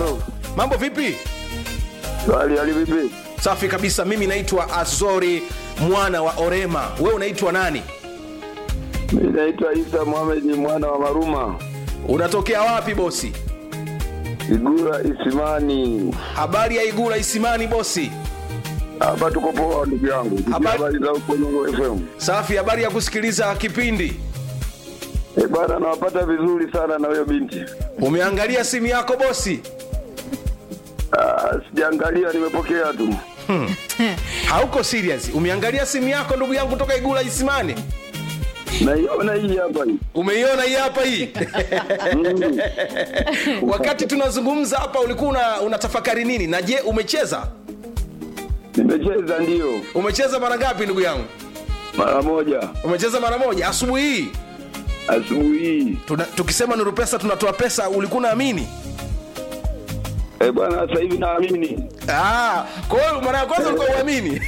Halo. mambo vipi Hali hali vipi? safi kabisa mimi naitwa azori mwana wa orema wewe unaitwa nani Mimi naitwa Isa Mohamed mwana wa Maruma. unatokea wapi bosi Igura Isimani. habari ya igula isimani bosi Hapa tuko poa ndugu yangu. Tukia Habari- Habari za huko Nyongo FM. safi habari ya kusikiliza kipindi Eh, bana nawapata vizuri sana na huyo binti. umeangalia simu yako bosi Ah, sijaangalia nimepokea tu. hauko serious umeangalia simu yako ndugu yangu toka igula isimani Naiona hii hapa hii. umeiona hii hapa hii Mm. wakati tunazungumza hapa ulikuwa una, unatafakari nini na je umecheza Nimecheza ndio umecheza mara ngapi ndugu yangu mara moja umecheza mara moja asubuhi hii asubuhi hii. Tuna, tukisema nuru pesa tunatoa pesa ulikuwa unaamini Eh, bwana sasa hivi naamini. Ah, kwa hiyo mara ya kwanza ulikuwa uamini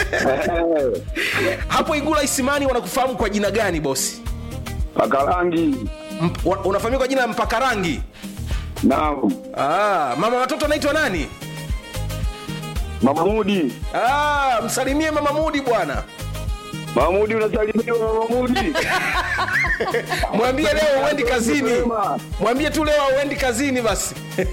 hapo igula isimani wanakufahamu kwa jina gani bosi Paka rangi. Mp, wa- unafahamika kwa jina la mpaka rangi Naam. ah, mama watoto anaitwa nani Mamudi. ah, msalimie mama mudi bwana Mamudi unasalimiwa Mamudi. mwambie leo uendi kazini Sema. mwambie tu leo uendi kazini basi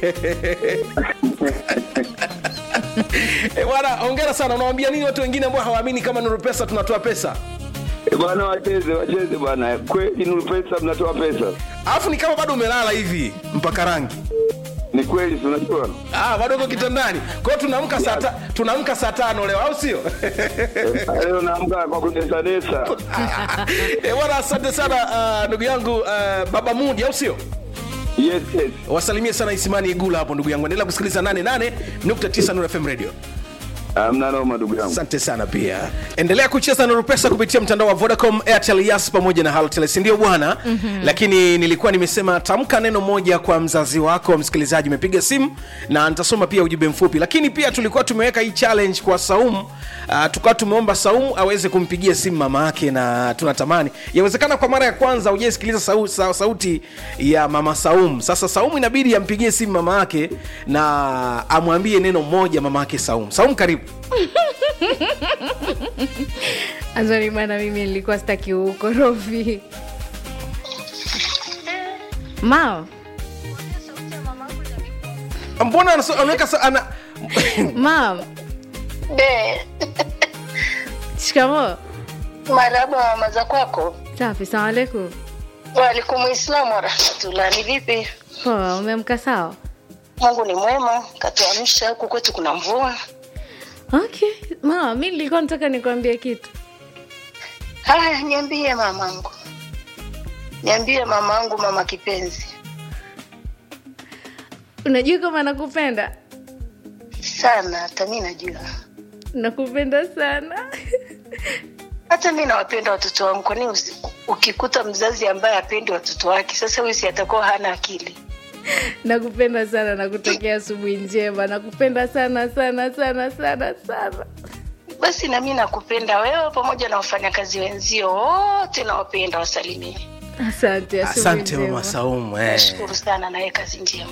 Eh, bwana ongera sana unawambia nini watu wengine ambao hawaamini kama nuru pesa tunatoa pesa Eh, bwana wacheze wacheze bwana. Kweli Nuru Pesa mnatoa pesa. alafu ni kama bado umelala hivi mpaka rangi Ni kweli si unajua? ah, bado uko kitandani kwa hiyo tunaamka saa ta- tunaamka saa tano leo au sio Eh, Leo naamka kwa kunesanesa. Eh, bwana asante sana ah, ndugu yangu ah, baba mudi au sio Yes, yes. wasalimie sana isimani igula hapo ndugu yangu endelea kusikiliza 88.9 Nuru fm radio Amna noma ndugu yangu. asante sana pia endelea kucheza nuru pesa kupitia mtandao wa vodacom airtel yas pamoja na halotel sindio bwana mm-hmm. lakini nilikuwa nimesema tamka neno moja kwa mzazi wako msikilizaji umepiga simu na nitasoma pia ujumbe mfupi lakini pia tulikuwa tumeweka hii challenge kwa saumu uh, tukawa tumeomba saumu aweze kumpigia simu mama yake na tunatamani yawezekana kwa mara ya kwanza ujaisikiliza sau, sau, sauti ya mama saumu sasa saumu inabidi ampigie simu mama yake na amwambie neno moja mama yake saumu saumu karibu Azori bana, mimi nilikuwa sitaki ukorofi. Mao, mbona anaso- anaweka sa- ana mao, Be, shikamo. marhaba mama za kwako. Safi, salamu alaikum. Waalaikum islamu warahmatullah. Ni vipi? Poa, umeamka sawa? Mungu ni mwema, katuamsha huku kwetu kuna mvua. Okay, mao, mi nilikuwa nataka nikwambie kitu. Haya, niambie mamangu, niambie mamangu, mama kipenzi. Unajua kama nakupenda, Sana, hata mi najua, nakupenda sana. hata mi nawapenda watoto wangu. Kwani usi- ukikuta mzazi ambaye apendi watoto wake, sasa huyu si atakuwa hana akili? nakupenda sana, nakutakia asubuhi njema. Nakupenda sana sana sana sana sana. Basi na mi nakupenda wewe pamoja na wafanyakazi wenzio wote, nawapenda, wasalimie. Asante, asubuhi asante njema. mama saumu eh. Nashukuru sana, nawe kazi njema.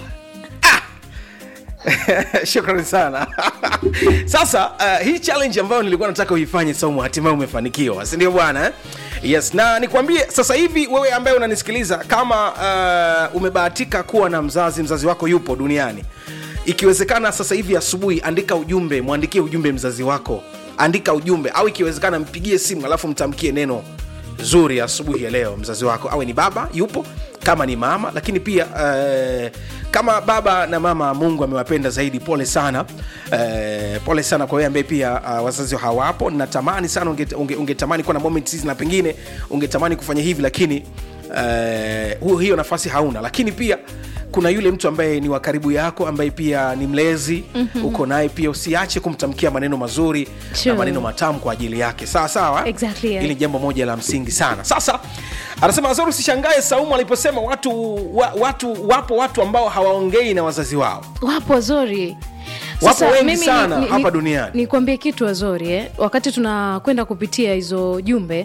shukrani sana sasa uh, hii challenge ambayo nilikuwa nataka uifanye saumu hatimaye umefanikiwa sindio bwana eh? yes na nikwambie sasa hivi wewe ambaye unanisikiliza kama uh, umebahatika kuwa na mzazi mzazi wako yupo duniani ikiwezekana sasa hivi asubuhi andika ujumbe mwandikie ujumbe mzazi wako andika ujumbe au ikiwezekana mpigie simu alafu mtamkie neno zuri asubuhi ya leo mzazi wako awe ni baba yupo kama ni mama lakini pia uh, kama baba na mama mungu amewapenda zaidi pole sana uh, pole sana kwa wewe ambaye pia uh, wazazi hawapo natamani sana ungetamani unge, unge ungetamani kuwa na moment hizi na pengine ungetamani kufanya hivi lakini uh, hiyo nafasi hauna lakini pia kuna yule mtu ambaye ni wa karibu yako ambaye pia ni mlezi mm-hmm. uko naye pia usiache kumtamkia maneno mazuri Sure. na maneno matamu kwa ajili yake sawa sawa Exactly, yeah. hili ni jambo moja la msingi sana sasa anasema azori usishangae saumu aliposema watu wa, watu wapo watu ambao hawaongei na wazazi wao wapo wazuri Wapo wengi mimi sana hapa duniani. nikwambie kitu wazori eh? wakati tunakwenda kupitia hizo jumbe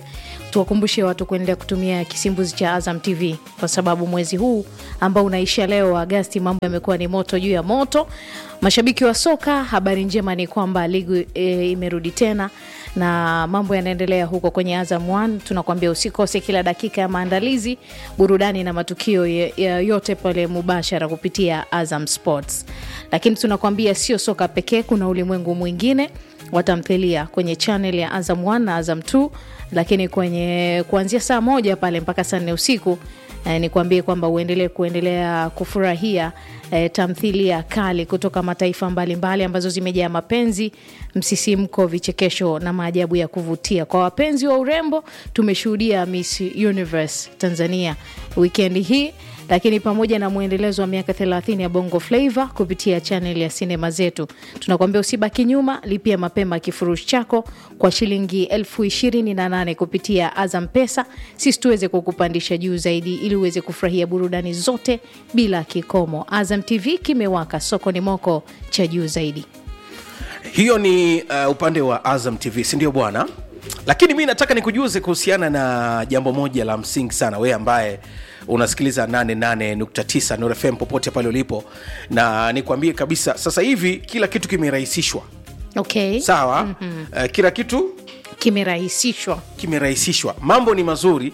tuwakumbushe watu kuendelea kutumia kisimbuzi cha Azam TV kwa sababu mwezi huu ambao unaisha leo Agasti, mambo yamekuwa ni moto juu ya moto. Mashabiki wa soka, habari njema ni kwamba ligi e, imerudi tena na mambo yanaendelea huko kwenye Azam One. Tunakuambia usikose kila dakika ya maandalizi, burudani na matukio ya, ya yote pale mubashara kupitia Azam Sports. Lakini tunakuambia sio soka pekee, kuna ulimwengu mwingine wa tamthilia kwenye channel ya Azam 1 na Azam 2, lakini kwenye kuanzia saa moja pale mpaka saa nne usiku eh, nikwambie kwamba uendelee kuendelea kufurahia eh, tamthilia kali kutoka mataifa mbalimbali mbali, ambazo zimejaa mapenzi, msisimko, vichekesho na maajabu ya kuvutia. Kwa wapenzi wa urembo, tumeshuhudia Miss Universe Tanzania wikendi hii lakini pamoja na mwendelezo wa miaka 30 ya Bongo Flava kupitia chaneli ya sinema zetu, tunakuambia usibaki nyuma. Lipia mapema kifurushi chako kwa shilingi elfu ishirini na nane kupitia Azam Pesa, sisi tuweze kukupandisha juu zaidi, ili uweze kufurahia burudani zote bila kikomo. Azam TV kimewaka, soko ni moko cha juu zaidi. hiyo ni uh, upande wa azam tv sindio bwana lakini mi nataka nikujuze kuhusiana na jambo moja la msingi sana wewe ambaye unasikiliza 88.9 Nuru fm popote pale ulipo na nikwambie kabisa sasa hivi kila kitu kimerahisishwa Okay, sawa mm-hmm. uh, kila kitu kimerahisishwa. kimerahisishwa mambo ni mazuri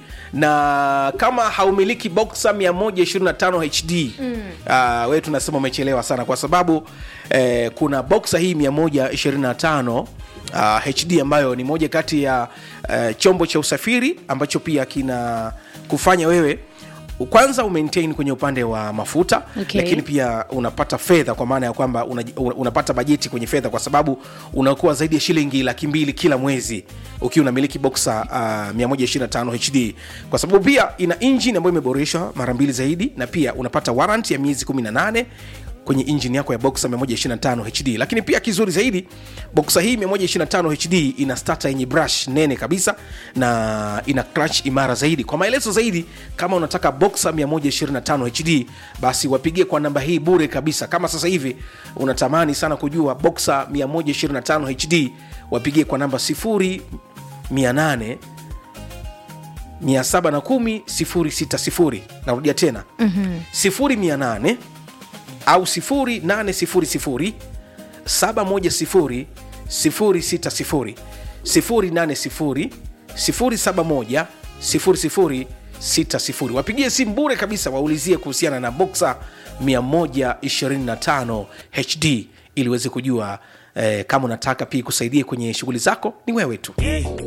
na kama haumiliki boxa 125 hd mm. uh, wewe tunasema umechelewa sana kwa sababu eh, kuna boxa hii 125 uh, hd ambayo ni moja kati ya uh, chombo cha usafiri ambacho pia kina kufanya wewe kwanza umaintain kwenye upande wa mafuta Okay. lakini pia unapata fedha kwa maana ya kwamba una, una- unapata bajeti kwenye fedha kwa sababu unakuwa zaidi ya shilingi laki mbili kila mwezi ukiwa unamiliki boxa uh, 125 hd kwa sababu pia ina engine ambayo imeboreshwa mara mbili zaidi na pia unapata warrant ya miezi 18 kwenye injini yako ya boxa 125 hd lakini pia kizuri zaidi boxa hii 125 hd ina stata yenye brush nene kabisa na ina clutch imara zaidi kwa maelezo zaidi kama unataka boxa 125 hd basi wapigie kwa namba hii bure kabisa kama sasa hivi unatamani sana kujua boxa 125 hd wapigie kwa namba 0800 710 060 narudia tena mm-hmm. 0800 au 0800 710 060 080 071 0060 wapigie simu bure kabisa waulizie kuhusiana na boxa 125 hd ili uweze kujua eh, kama unataka pia ikusaidie kwenye shughuli zako ni wewe tu